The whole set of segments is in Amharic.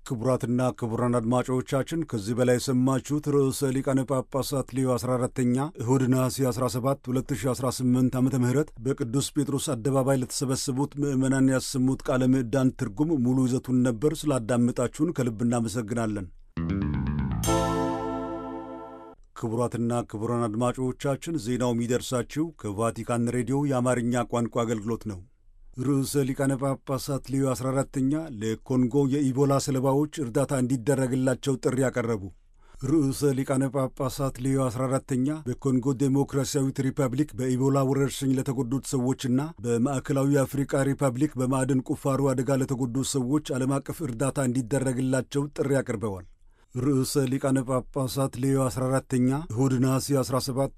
ክቡራትና ክቡራን አድማጮቻችን ከዚህ በላይ የሰማችሁት ርዕሰ ሊቃነ ጳጳሳት ሌዮ 14ተኛ እሁድ ነሐሴ 17 2018 ዓ ም በቅዱስ ጴጥሮስ አደባባይ ለተሰበሰቡት ምዕመናን ያሰሙት ቃለ ምዕዳን ትርጉም ሙሉ ይዘቱን ነበር። ስላዳመጣችሁን ከልብ እናመሰግናለን። ክቡራትና ክቡራን አድማጮቻችን ዜናው የሚደርሳችሁ ከቫቲካን ሬዲዮ የአማርኛ ቋንቋ አገልግሎት ነው። ርዕሰ ሊቃነ ጳጳሳት ሌዮ 14ተኛ ለኮንጎ የኢቦላ ሰለባዎች እርዳታ እንዲደረግላቸው ጥሪ ያቀረቡ። ርዕሰ ሊቃነ ጳጳሳት ሌዮ 14ተኛ በኮንጎ ዴሞክራሲያዊት ሪፐብሊክ በኢቦላ ወረርሽኝ ለተጎዱት ሰዎችና በማዕከላዊ አፍሪካ ሪፐብሊክ በማዕድን ቁፋሮ አደጋ ለተጎዱት ሰዎች ዓለም አቀፍ እርዳታ እንዲደረግላቸው ጥሪ አቅርበዋል። ርዕሰ ሊቃነ ጳጳሳት ሌዮ 14ተኛ እሁድ ነሐሴ 17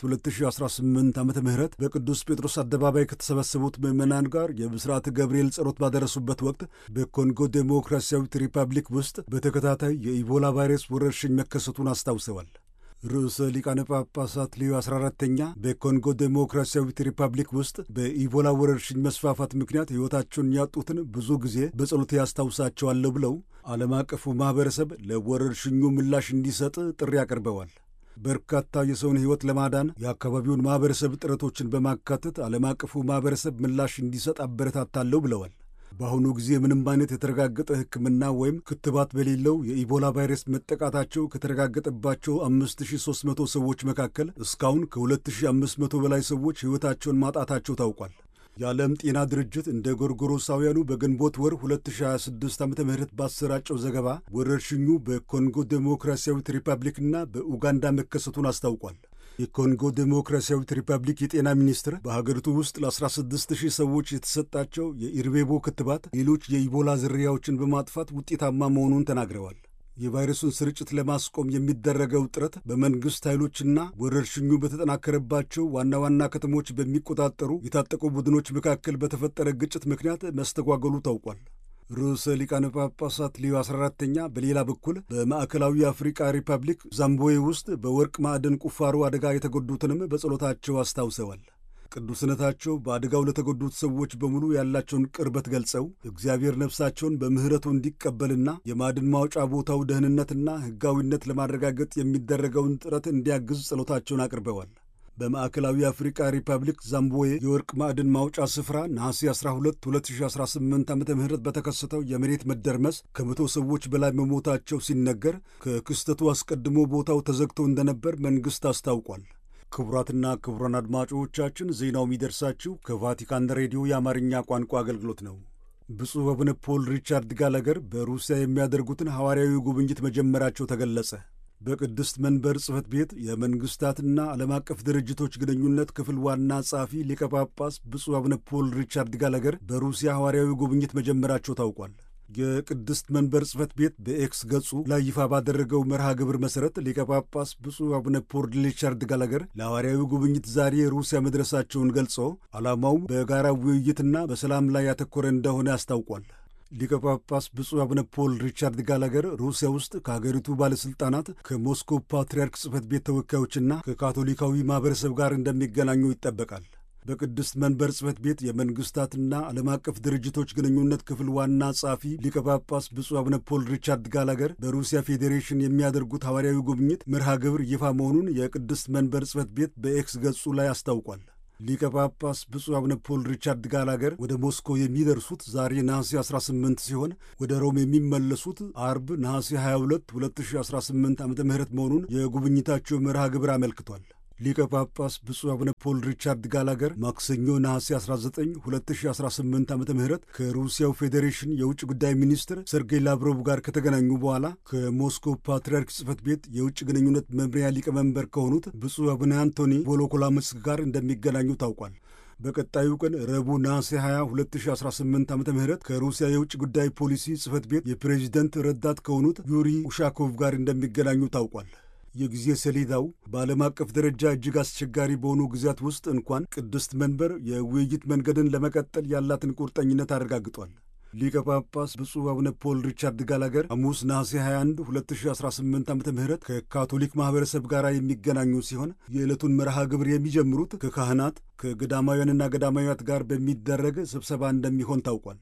2018 ዓ ም በቅዱስ ጴጥሮስ አደባባይ ከተሰበሰቡት ምዕመናን ጋር የብስራተ ገብርኤል ጸሎት ባደረሱበት ወቅት በኮንጎ ዴሞክራሲያዊት ሪፐብሊክ ውስጥ በተከታታይ የኢቦላ ቫይረስ ወረርሽኝ መከሰቱን አስታውሰዋል። ርዕሰ ሊቃነ ጳጳሳት ሌዮ 14ተኛ በኮንጎ ዴሞክራሲያዊት ሪፐብሊክ ውስጥ በኢቦላ ወረርሽኝ መስፋፋት ምክንያት ሕይወታቸውን ያጡትን ብዙ ጊዜ በጸሎቴ ያስታውሳቸዋለሁ ብለው ዓለም አቀፉ ማኅበረሰብ ለወረርሽኙ ምላሽ እንዲሰጥ ጥሪ አቅርበዋል። በርካታ የሰውን ሕይወት ለማዳን የአካባቢውን ማኅበረሰብ ጥረቶችን በማካተት ዓለም አቀፉ ማኅበረሰብ ምላሽ እንዲሰጥ አበረታታለሁ ብለዋል። በአሁኑ ጊዜ ምንም አይነት የተረጋገጠ ሕክምና ወይም ክትባት በሌለው የኢቦላ ቫይረስ መጠቃታቸው ከተረጋገጠባቸው 5300 ሰዎች መካከል እስካሁን ከ2500 በላይ ሰዎች ሕይወታቸውን ማጣታቸው ታውቋል። የዓለም ጤና ድርጅት እንደ ጎርጎሮሳውያኑ በግንቦት ወር 2026 ዓ ም ባሰራጨው ዘገባ ወረርሽኙ በኮንጎ ዴሞክራሲያዊት ሪፐብሊክና በኡጋንዳ መከሰቱን አስታውቋል። የኮንጎ ዴሞክራሲያዊት ሪፐብሊክ የጤና ሚኒስትር በሀገሪቱ ውስጥ ለ16 ሺህ ሰዎች የተሰጣቸው የኢርቤቦ ክትባት ሌሎች የኢቦላ ዝርያዎችን በማጥፋት ውጤታማ መሆኑን ተናግረዋል። የቫይረሱን ስርጭት ለማስቆም የሚደረገው ጥረት በመንግሥት ኃይሎችና ወረርሽኙ በተጠናከረባቸው ዋና ዋና ከተሞች በሚቆጣጠሩ የታጠቁ ቡድኖች መካከል በተፈጠረ ግጭት ምክንያት መስተጓገሉ ታውቋል። ርዕሰ ሊቃነ ጳጳሳት ሌዮ 14ተኛ በሌላ በኩል በማዕከላዊ አፍሪካ ሪፐብሊክ ዛምቦዌ ውስጥ በወርቅ ማዕድን ቁፋሮ አደጋ የተጎዱትንም በጸሎታቸው አስታውሰዋል። ቅዱስነታቸው በአደጋው ለተጎዱት ሰዎች በሙሉ ያላቸውን ቅርበት ገልጸው እግዚአብሔር ነፍሳቸውን በምሕረቱ እንዲቀበልና የማዕድን ማውጫ ቦታው ደህንነትና ሕጋዊነት ለማረጋገጥ የሚደረገውን ጥረት እንዲያግዝ ጸሎታቸውን አቅርበዋል። በማዕከላዊ አፍሪካ ሪፐብሊክ ዛምቦዌ የወርቅ ማዕድን ማውጫ ስፍራ ነሐሴ 12 2018 ዓ ም በተከሰተው የመሬት መደርመስ ከመቶ ሰዎች በላይ መሞታቸው ሲነገር ከክስተቱ አስቀድሞ ቦታው ተዘግቶ እንደነበር መንግሥት አስታውቋል። ክቡራትና ክቡራን አድማጮቻችን ዜናው የሚደርሳችሁ ከቫቲካን ሬዲዮ የአማርኛ ቋንቋ አገልግሎት ነው። ብፁዕ አቡነ ፖል ሪቻርድ ጋላገር በሩሲያ የሚያደርጉትን ሐዋርያዊ ጉብኝት መጀመራቸው ተገለጸ። በቅድስት መንበር ጽሕፈት ቤት የመንግሥታትና ዓለም አቀፍ ድርጅቶች ግንኙነት ክፍል ዋና ጸሐፊ ሊቀ ጳጳስ ብፁዕ አቡነ ፖል ሪቻርድ ጋላገር በሩሲያ ሐዋርያዊ ጉብኝት መጀመራቸው ታውቋል። የቅድስት መንበር ጽሕፈት ቤት በኤክስ ገጹ ላይ ይፋ ባደረገው መርሃ ግብር መሠረት ሊቀ ጳጳስ ብፁዕ አቡነ ፖል ሪቻርድ ጋላገር ለሐዋርያዊ ጉብኝት ዛሬ ሩሲያ መድረሳቸውን ገልጾ ዓላማውም በጋራ ውይይትና በሰላም ላይ ያተኮረ እንደሆነ አስታውቋል። ሊቀ ጳጳስ ብፁዕ አቡነ ፖል ሪቻርድ ጋላገር ሩሲያ ውስጥ ከሀገሪቱ ባለሥልጣናት ከሞስኮ ፓትርያርክ ጽሕፈት ቤት ተወካዮችና ከካቶሊካዊ ማኅበረሰብ ጋር እንደሚገናኙ ይጠበቃል። በቅድስት መንበር ጽሕፈት ቤት የመንግሥታትና ዓለም አቀፍ ድርጅቶች ግንኙነት ክፍል ዋና ጸሐፊ ሊቀ ጳጳስ ብፁዕ አቡነ ፖል ሪቻርድ ጋላገር በሩሲያ ፌዴሬሽን የሚያደርጉት ሐዋርያዊ ጉብኝት መርሃ ግብር ይፋ መሆኑን የቅድስት መንበር ጽሕፈት ቤት በኤክስ ገጹ ላይ አስታውቋል። ሊቀ ጳጳስ ብፁዕ አቡነ ፖል ሪቻርድ ጋላገር ወደ ሞስኮ የሚደርሱት ዛሬ ነሐሴ 18 ሲሆን ወደ ሮም የሚመለሱት አርብ ነሐሴ 22 2018 ዓ ም መሆኑን የጉብኝታቸው መርሃ ግብር አመልክቷል። ሊቀ ጳጳስ ብፁዕ አቡነ ፖል ሪቻርድ ጋላገር ማክሰኞ ነሐሴ 19 2018 ዓ ም ከሩሲያው ፌዴሬሽን የውጭ ጉዳይ ሚኒስትር ሰርጌይ ላቭሮቭ ጋር ከተገናኙ በኋላ ከሞስኮ ፓትርያርክ ጽሕፈት ቤት የውጭ ግንኙነት መምሪያ ሊቀመንበር ከሆኑት ብፁዕ አቡነ አንቶኒ ቮሎኮላምስክ ጋር እንደሚገናኙ ታውቋል። በቀጣዩ ቀን ረቡዕ ነሐሴ 20 2018 ዓ ም ከሩሲያ የውጭ ጉዳይ ፖሊሲ ጽሕፈት ቤት የፕሬዚደንት ረዳት ከሆኑት ዩሪ ኡሻኮቭ ጋር እንደሚገናኙ ታውቋል። የጊዜ ሰሌዳው በዓለም አቀፍ ደረጃ እጅግ አስቸጋሪ በሆኑ ጊዜያት ውስጥ እንኳን ቅድስት መንበር የውይይት መንገድን ለመቀጠል ያላትን ቁርጠኝነት አረጋግጧል። ሊቀ ጳጳስ ብፁዕ አቡነ ፖል ሪቻርድ ጋላገር ሐሙስ ነሐሴ 21 2018 ዓ ም ከካቶሊክ ማኅበረሰብ ጋር የሚገናኙ ሲሆን የዕለቱን መርሃ ግብር የሚጀምሩት ከካህናት ከገዳማውያንና ገዳማውያት ጋር በሚደረግ ስብሰባ እንደሚሆን ታውቋል።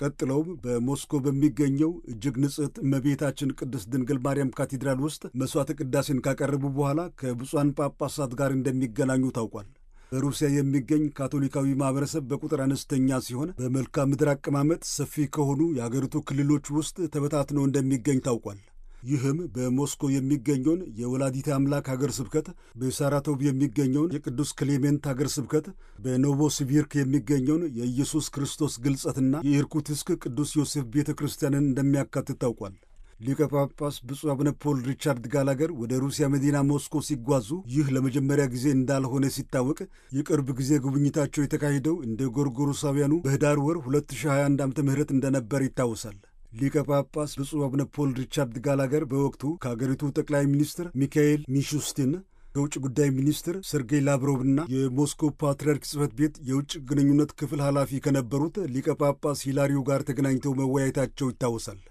ቀጥለውም በሞስኮ በሚገኘው እጅግ ንጽሕት እመቤታችን ቅድስት ድንግል ማርያም ካቴድራል ውስጥ መሥዋዕተ ቅዳሴን ካቀረቡ በኋላ ከብፁዓን ጳጳሳት ጋር እንደሚገናኙ ታውቋል። በሩሲያ የሚገኝ ካቶሊካዊ ማኅበረሰብ በቁጥር አነስተኛ ሲሆን በመልክዓ ምድር አቀማመጥ ሰፊ ከሆኑ የአገሪቱ ክልሎች ውስጥ ተበታትኖ እንደሚገኝ ታውቋል። ይህም በሞስኮ የሚገኘውን የወላዲተ አምላክ ሀገር ስብከት፣ በሳራቶቭ የሚገኘውን የቅዱስ ክሌሜንት ሀገር ስብከት፣ በኖቮሲቪርክ የሚገኘውን የኢየሱስ ክርስቶስ ግልጸትና የኢርኩትስክ ቅዱስ ዮሴፍ ቤተ ክርስቲያንን እንደሚያካትት ታውቋል። ሊቀ ጳጳስ ብፁዕ አቡነ ፖል ሪቻርድ ጋላገር ወደ ሩሲያ መዲና ሞስኮ ሲጓዙ ይህ ለመጀመሪያ ጊዜ እንዳልሆነ ሲታወቅ የቅርብ ጊዜ ጉብኝታቸው የተካሄደው እንደ ጎርጎሮሳውያኑ በህዳር ወር 2021 ዓ ም እንደነበር ይታወሳል። ሊቀ ጳጳስ ብፁዕ አቡነ ፖል ሪቻርድ ጋላገር በወቅቱ ከአገሪቱ ጠቅላይ ሚኒስትር ሚካኤል ሚሹስቲን ከውጭ ጉዳይ ሚኒስትር ሰርጌይ ላቭሮቭና የሞስኮ ፓትርያርክ ጽሕፈት ቤት የውጭ ግንኙነት ክፍል ኃላፊ ከነበሩት ሊቀ ጳጳስ ሂላሪው ጋር ተገናኝተው መወያየታቸው ይታወሳል።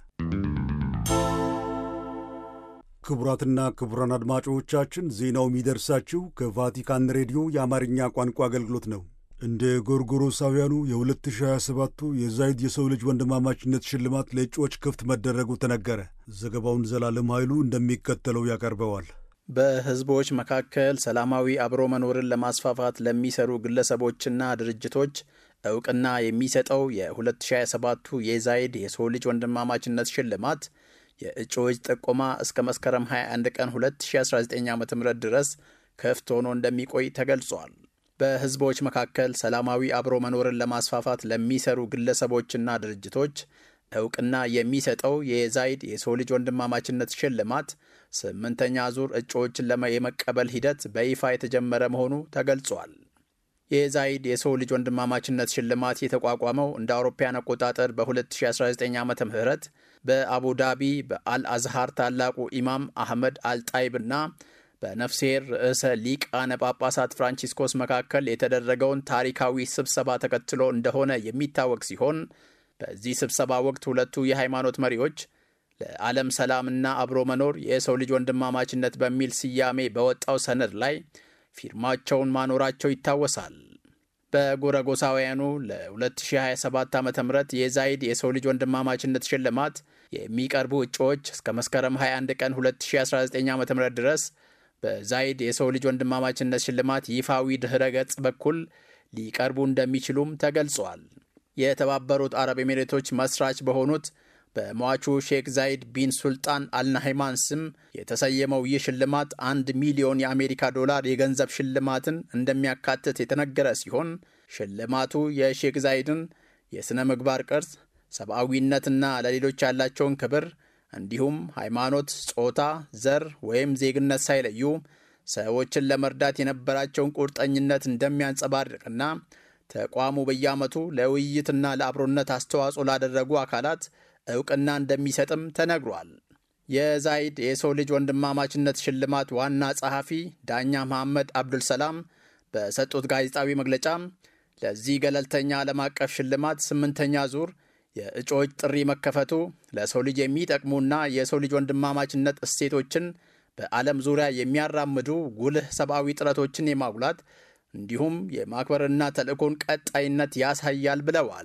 ክቡራትና ክቡራን አድማጮቻችን ዜናው የሚደርሳችሁ ከቫቲካን ሬዲዮ የአማርኛ ቋንቋ አገልግሎት ነው። እንደ ጎርጎሮሳውያኑ የ2027ቱ የዛይድ የሰው ልጅ ወንድማማችነት ሽልማት ለእጩዎች ክፍት መደረጉ ተነገረ። ዘገባውን ዘላለም ኃይሉ እንደሚከተለው ያቀርበዋል። በሕዝቦች መካከል ሰላማዊ አብሮ መኖርን ለማስፋፋት ለሚሰሩ ግለሰቦችና ድርጅቶች እውቅና የሚሰጠው የ2027ቱ የዛይድ የሰው ልጅ ወንድማማችነት ሽልማት የእጩዎች ጥቆማ እስከ መስከረም 21 ቀን 2019 ዓ ም ድረስ ክፍት ሆኖ እንደሚቆይ ተገልጿል። በሕዝቦች መካከል ሰላማዊ አብሮ መኖርን ለማስፋፋት ለሚሰሩ ግለሰቦችና ድርጅቶች እውቅና የሚሰጠው የዛይድ የሰው ልጅ ወንድማማችነት ሽልማት ስምንተኛ ዙር እጩዎችን የመቀበል ሂደት በይፋ የተጀመረ መሆኑ ተገልጿል። የዛይድ የሰው ልጅ ወንድማማችነት ሽልማት የተቋቋመው እንደ አውሮፓያን አቆጣጠር በ2019 ዓ ም በአቡዳቢ በአልአዝሃር ታላቁ ኢማም አህመድ አልጣይብና በነፍሴር ርዕሰ ሊቃነ ጳጳሳት ፍራንቺስኮስ መካከል የተደረገውን ታሪካዊ ስብሰባ ተከትሎ እንደሆነ የሚታወቅ ሲሆን በዚህ ስብሰባ ወቅት ሁለቱ የሃይማኖት መሪዎች ለዓለም ሰላምና አብሮ መኖር የሰው ልጅ ወንድማማችነት በሚል ስያሜ በወጣው ሰነድ ላይ ፊርማቸውን ማኖራቸው ይታወሳል። በጎረጎሳውያኑ ለ2027 ዓ ም የዛይድ የሰው ልጅ ወንድማማችነት ሽልማት የሚቀርቡ እጩዎች እስከ መስከረም 21 ቀን 2019 ዓ ም ድረስ በዛይድ የሰው ልጅ ወንድማማችነት ሽልማት ይፋዊ ድኅረ ገጽ በኩል ሊቀርቡ እንደሚችሉም ተገልጿል። የተባበሩት አረብ ኤሚሬቶች መስራች በሆኑት በሟቹ ሼክ ዛይድ ቢን ሱልጣን አልናሃይማን ስም የተሰየመው ይህ ሽልማት አንድ ሚሊዮን የአሜሪካ ዶላር የገንዘብ ሽልማትን እንደሚያካትት የተነገረ ሲሆን ሽልማቱ የሼክ ዛይድን የሥነ ምግባር ቅርጽ፣ ሰብአዊነትና ለሌሎች ያላቸውን ክብር እንዲሁም ሃይማኖት፣ ጾታ፣ ዘር ወይም ዜግነት ሳይለዩ ሰዎችን ለመርዳት የነበራቸውን ቁርጠኝነት እንደሚያንጸባርቅና ተቋሙ በየዓመቱ ለውይይትና ለአብሮነት አስተዋጽኦ ላደረጉ አካላት እውቅና እንደሚሰጥም ተነግሯል። የዛይድ የሰው ልጅ ወንድማማችነት ሽልማት ዋና ጸሐፊ ዳኛ መሐመድ አብዱልሰላም በሰጡት ጋዜጣዊ መግለጫ ለዚህ ገለልተኛ ዓለም አቀፍ ሽልማት ስምንተኛ ዙር የእጩዎች ጥሪ መከፈቱ ለሰው ልጅ የሚጠቅሙና የሰው ልጅ ወንድማማችነት እሴቶችን በዓለም ዙሪያ የሚያራምዱ ጉልህ ሰብአዊ ጥረቶችን የማጉላት እንዲሁም የማክበርና ተልእኮን ቀጣይነት ያሳያል ብለዋል።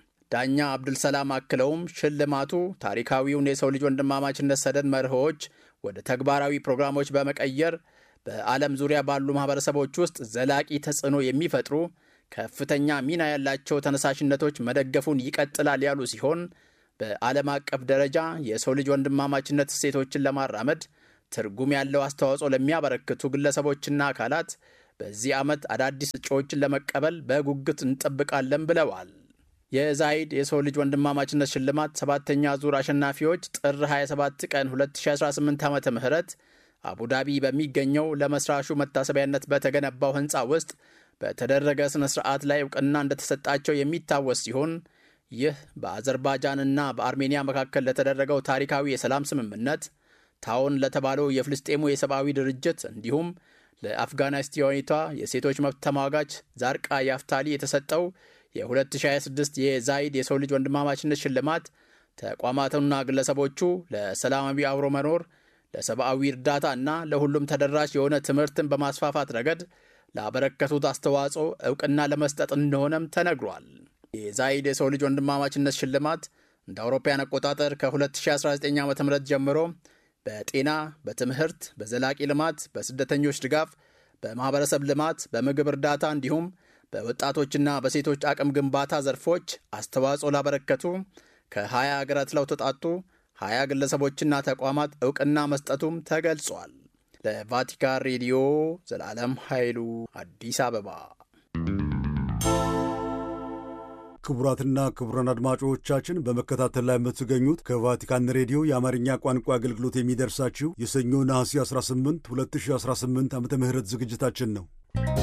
ዳኛ አብዱልሰላም አክለውም ሽልማቱ ታሪካዊውን የሰው ልጅ ወንድማማችነት ሰደድ መርሆዎች ወደ ተግባራዊ ፕሮግራሞች በመቀየር በዓለም ዙሪያ ባሉ ማኅበረሰቦች ውስጥ ዘላቂ ተጽዕኖ የሚፈጥሩ ከፍተኛ ሚና ያላቸው ተነሳሽነቶች መደገፉን ይቀጥላል ያሉ ሲሆን በዓለም አቀፍ ደረጃ የሰው ልጅ ወንድማማችነት እሴቶችን ለማራመድ ትርጉም ያለው አስተዋጽኦ ለሚያበረክቱ ግለሰቦችና አካላት በዚህ ዓመት አዳዲስ እጩዎችን ለመቀበል በጉጉት እንጠብቃለን ብለዋል። የዛይድ የሰው ልጅ ወንድማማችነት ሽልማት ሰባተኛ ዙር አሸናፊዎች ጥር 27 ቀን 2018 ዓ ም አቡዳቢ በሚገኘው ለመስራቹ መታሰቢያነት በተገነባው ሕንፃ ውስጥ በተደረገ ሥነ ሥርዓት ላይ እውቅና እንደተሰጣቸው የሚታወስ ሲሆን ይህ በአዘርባይጃንና በአርሜኒያ መካከል ለተደረገው ታሪካዊ የሰላም ስምምነት ታውን ለተባለው የፍልስጤሙ የሰብአዊ ድርጅት እንዲሁም ለአፍጋኒስታኒቷ የሴቶች መብት ተሟጋች ዛርቃ ያፍታሊ የተሰጠው የ2026 የዛይድ የሰው ልጅ ወንድማማችነት ሽልማት ተቋማቱና ግለሰቦቹ ለሰላማዊ አብሮ መኖር፣ ለሰብአዊ እርዳታ እና ለሁሉም ተደራሽ የሆነ ትምህርትን በማስፋፋት ረገድ ላበረከቱት አስተዋጽኦ እውቅና ለመስጠት እንደሆነም ተነግሯል። የዛይድ የሰው ልጅ ወንድማማችነት ሽልማት እንደ አውሮፓውያን አቆጣጠር ከ2019 ዓ ም ጀምሮ በጤና፣ በትምህርት፣ በዘላቂ ልማት፣ በስደተኞች ድጋፍ፣ በማኅበረሰብ ልማት፣ በምግብ እርዳታ እንዲሁም በወጣቶችና በሴቶች አቅም ግንባታ ዘርፎች አስተዋጽኦ ላበረከቱ ከ20 ሀገራት ለተውጣጡ 20 ግለሰቦችና ተቋማት ዕውቅና መስጠቱም ተገልጿል። ለቫቲካን ሬዲዮ ዘላለም ኃይሉ አዲስ አበባ። ክቡራትና ክቡራን አድማጮቻችን በመከታተል ላይ የምትገኙት ከቫቲካን ሬዲዮ የአማርኛ ቋንቋ አገልግሎት የሚደርሳችሁ የሰኞ ነሐሴ 18 2018 ዓ ም ዝግጅታችን ነው።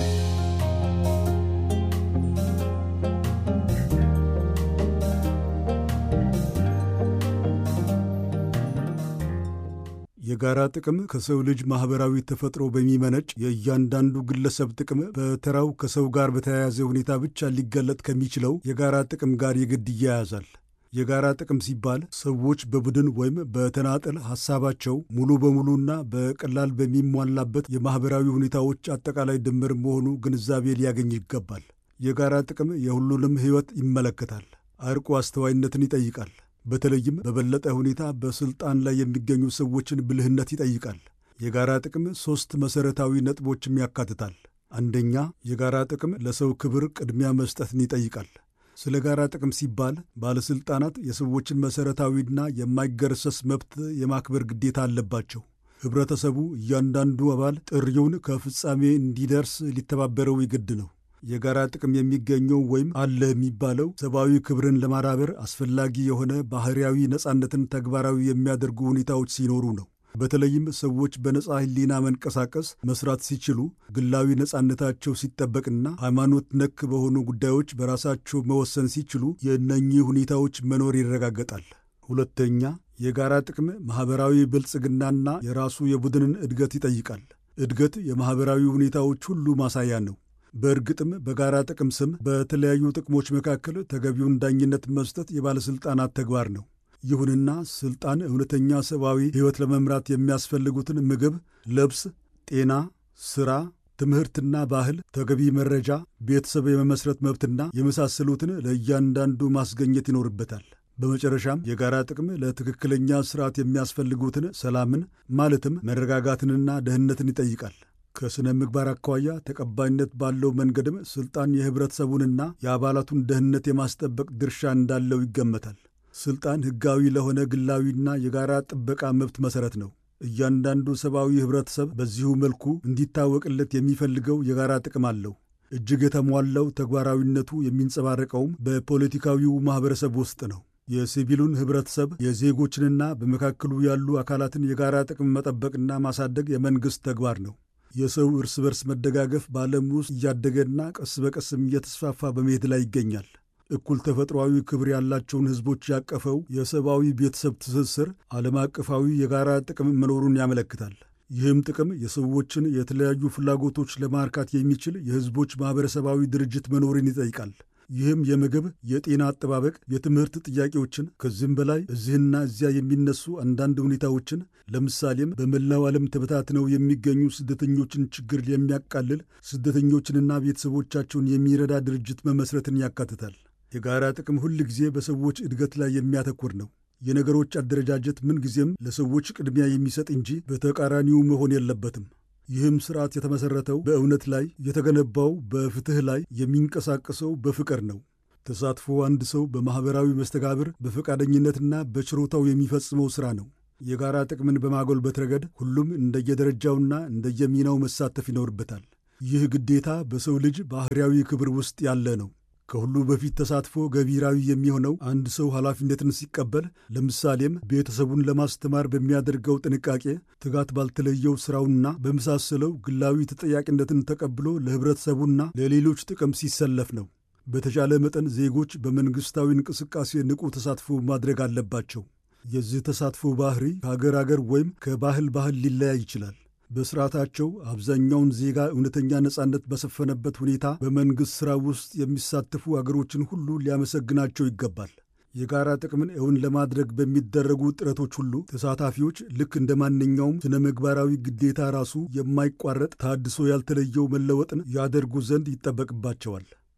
የጋራ ጥቅም ከሰው ልጅ ማኅበራዊ ተፈጥሮ በሚመነጭ የእያንዳንዱ ግለሰብ ጥቅም በተራው ከሰው ጋር በተያያዘ ሁኔታ ብቻ ሊገለጥ ከሚችለው የጋራ ጥቅም ጋር የግድ ይያያዛል። የጋራ ጥቅም ሲባል ሰዎች በቡድን ወይም በተናጠል ሐሳባቸው ሙሉ በሙሉና በቀላል በሚሟላበት የማኅበራዊ ሁኔታዎች አጠቃላይ ድምር መሆኑ ግንዛቤ ሊያገኝ ይገባል። የጋራ ጥቅም የሁሉንም ሕይወት ይመለከታል። አርቆ አስተዋይነትን ይጠይቃል። በተለይም በበለጠ ሁኔታ በስልጣን ላይ የሚገኙ ሰዎችን ብልህነት ይጠይቃል። የጋራ ጥቅም ሦስት መሠረታዊ ነጥቦችም ያካትታል። አንደኛ፣ የጋራ ጥቅም ለሰው ክብር ቅድሚያ መስጠትን ይጠይቃል። ስለ ጋራ ጥቅም ሲባል ባለሥልጣናት የሰዎችን መሠረታዊና የማይገረሰስ መብት የማክበር ግዴታ አለባቸው። ኅብረተሰቡ እያንዳንዱ አባል ጥሪውን ከፍጻሜ እንዲደርስ ሊተባበረው ይግድ ነው። የጋራ ጥቅም የሚገኘው ወይም አለ የሚባለው ሰብአዊ ክብርን ለማዳበር አስፈላጊ የሆነ ባህርያዊ ነጻነትን ተግባራዊ የሚያደርጉ ሁኔታዎች ሲኖሩ ነው። በተለይም ሰዎች በነጻ ሕሊና መንቀሳቀስ መስራት ሲችሉ፣ ግላዊ ነጻነታቸው ሲጠበቅና ሃይማኖት ነክ በሆኑ ጉዳዮች በራሳቸው መወሰን ሲችሉ የእነኚህ ሁኔታዎች መኖር ይረጋገጣል። ሁለተኛ፣ የጋራ ጥቅም ማኅበራዊ ብልጽግናና የራሱ የቡድንን እድገት ይጠይቃል። እድገት የማኅበራዊ ሁኔታዎች ሁሉ ማሳያ ነው። በእርግጥም በጋራ ጥቅም ስም በተለያዩ ጥቅሞች መካከል ተገቢውን ዳኝነት መስጠት የባለሥልጣናት ተግባር ነው። ይሁንና ሥልጣን እውነተኛ ሰብአዊ ሕይወት ለመምራት የሚያስፈልጉትን ምግብ፣ ልብስ፣ ጤና፣ ሥራ፣ ትምህርትና ባህል፣ ተገቢ መረጃ፣ ቤተሰብ የመመስረት መብትና የመሳሰሉትን ለእያንዳንዱ ማስገኘት ይኖርበታል። በመጨረሻም የጋራ ጥቅም ለትክክለኛ ሥርዓት የሚያስፈልጉትን ሰላምን ማለትም መረጋጋትንና ደህንነትን ይጠይቃል። ከሥነ ምግባር አኳያ ተቀባይነት ባለው መንገድም ሥልጣን የኅብረተሰቡንና የአባላቱን ደህንነት የማስጠበቅ ድርሻ እንዳለው ይገመታል። ሥልጣን ሕጋዊ ለሆነ ግላዊና የጋራ ጥበቃ መብት መሠረት ነው። እያንዳንዱ ሰብአዊ ኅብረተሰብ በዚሁ መልኩ እንዲታወቅለት የሚፈልገው የጋራ ጥቅም አለው። እጅግ የተሟላው ተግባራዊነቱ የሚንጸባረቀውም በፖለቲካዊው ማኅበረሰብ ውስጥ ነው። የሲቪሉን ኅብረተሰብ የዜጎችንና በመካከሉ ያሉ አካላትን የጋራ ጥቅም መጠበቅና ማሳደግ የመንግሥት ተግባር ነው። የሰው እርስ በርስ መደጋገፍ በዓለም ውስጥ እያደገና ቀስ በቀስም እየተስፋፋ በመሄድ ላይ ይገኛል። እኩል ተፈጥሯዊ ክብር ያላቸውን ሕዝቦች ያቀፈው የሰብአዊ ቤተሰብ ትስስር ዓለም አቀፋዊ የጋራ ጥቅም መኖሩን ያመለክታል። ይህም ጥቅም የሰዎችን የተለያዩ ፍላጎቶች ለማርካት የሚችል የሕዝቦች ማኅበረሰባዊ ድርጅት መኖርን ይጠይቃል። ይህም የምግብ፣ የጤና አጠባበቅ፣ የትምህርት ጥያቄዎችን ከዚህም በላይ እዚህና እዚያ የሚነሱ አንዳንድ ሁኔታዎችን ለምሳሌም በመላው ዓለም ተበታትነው የሚገኙ ስደተኞችን ችግር የሚያቃልል ስደተኞችንና ቤተሰቦቻቸውን የሚረዳ ድርጅት መመስረትን ያካትታል። የጋራ ጥቅም ሁል ጊዜ በሰዎች እድገት ላይ የሚያተኩር ነው። የነገሮች አደረጃጀት ምንጊዜም ለሰዎች ቅድሚያ የሚሰጥ እንጂ በተቃራኒው መሆን የለበትም። ይህም ስርዓት የተመሠረተው በእውነት ላይ የተገነባው በፍትሕ ላይ የሚንቀሳቀሰው በፍቅር ነው። ተሳትፎ አንድ ሰው በማኅበራዊ መስተጋብር በፈቃደኝነትና በችሮታው የሚፈጽመው ሥራ ነው። የጋራ ጥቅምን በማጎልበት ረገድ ሁሉም እንደየደረጃውና እንደየሚናው መሳተፍ ይኖርበታል። ይህ ግዴታ በሰው ልጅ ባሕርያዊ ክብር ውስጥ ያለ ነው። ከሁሉ በፊት ተሳትፎ ገቢራዊ የሚሆነው አንድ ሰው ኃላፊነትን ሲቀበል፣ ለምሳሌም ቤተሰቡን ለማስተማር በሚያደርገው ጥንቃቄ፣ ትጋት ባልተለየው ሥራውና በመሳሰለው ግላዊ ተጠያቂነትን ተቀብሎ ለኅብረተሰቡና ለሌሎች ጥቅም ሲሰለፍ ነው። በተቻለ መጠን ዜጎች በመንግሥታዊ እንቅስቃሴ ንቁ ተሳትፎ ማድረግ አለባቸው። የዚህ ተሳትፎ ባህሪ ከአገር አገር ወይም ከባህል ባህል ሊለያይ ይችላል። በስርዓታቸው አብዛኛውን ዜጋ እውነተኛ ነጻነት በሰፈነበት ሁኔታ በመንግሥት ሥራ ውስጥ የሚሳተፉ አገሮችን ሁሉ ሊያመሰግናቸው ይገባል። የጋራ ጥቅምን እውን ለማድረግ በሚደረጉ ጥረቶች ሁሉ ተሳታፊዎች ልክ እንደ ማንኛውም ስነ ምግባራዊ ግዴታ ራሱ የማይቋረጥ ታድሶ ያልተለየው መለወጥን ያደርጉ ዘንድ ይጠበቅባቸዋል።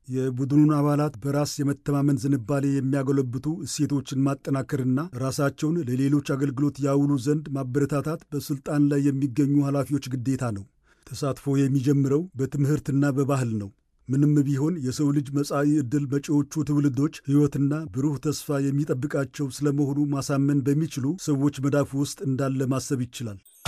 የቡድኑን አባላት በራስ የመተማመን ዝንባሌ የሚያጎለብቱ እሴቶችን ማጠናከርና ራሳቸውን ለሌሎች አገልግሎት ያውሉ ዘንድ ማበረታታት በሥልጣን ላይ የሚገኙ ኃላፊዎች ግዴታ ነው። ተሳትፎ የሚጀምረው በትምህርትና በባህል ነው። ምንም ቢሆን የሰው ልጅ መጻኢ ዕድል መጪዎቹ ትውልዶች ሕይወትና ብሩህ ተስፋ የሚጠብቃቸው ስለመሆኑ ማሳመን በሚችሉ ሰዎች መዳፍ ውስጥ እንዳለ ማሰብ ይችላል።